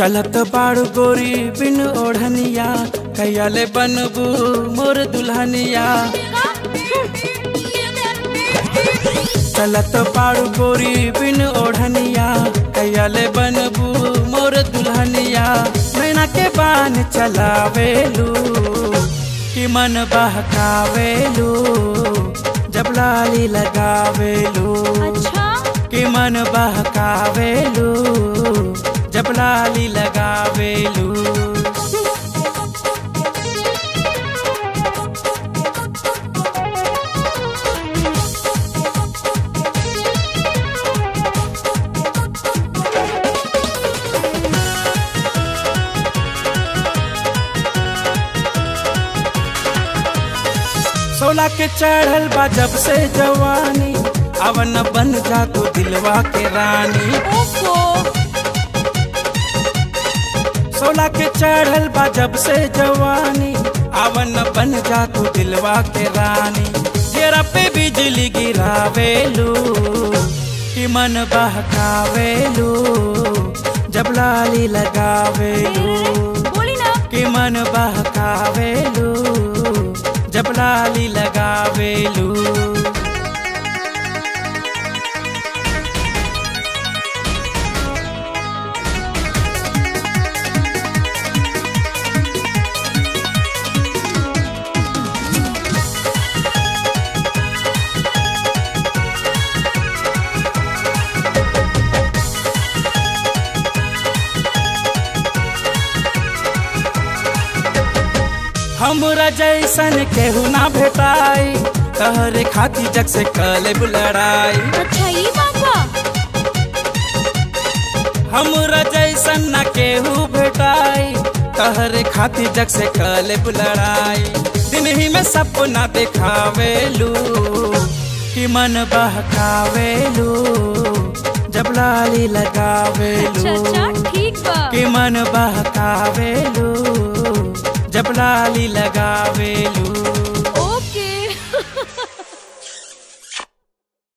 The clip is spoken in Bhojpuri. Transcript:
चलत बाड़ू गोरी बिन ओढ़निया कैयाले बनबू मोर दुल्हनिया चलत बाड़ू गोरी बिन ओढ़निया कैयाले बनबू मोर दुल्हनिया मैना के बान चलावेलू कि मन बहकावेलू जब लाली लगावेलू अच्छा कि मन बहकावेलू जब लाली लगावेलू सोला के चढ़ल बा जब से जवानी अवन बन जा तू दिलवा के रानी ओफो सोला के चढ़ल बा जब से जवानी अवन बन जा तू दिलवा के रानी जेरा पे बिजली गिरावेलू कि मन बहकावेलू जब लाली लगावेलू बोली ना कि मन बहकावेलू जब लाली लगावेलू हमरा जैसन केहू ना भेटाई तहरे खाती जग से कलेब लड़ाई अच्छा ये बात बा हमरा जैसन ना केहू भेटाई तहरे खाती जग से कलेब लड़ाई दिन ही में सपना देखावेलू कि मन बहकावेलू जब लाली अच्छा लगावेलू अच्छा ठीक बा कि मन बहकावेलू जब लाली लगावेलू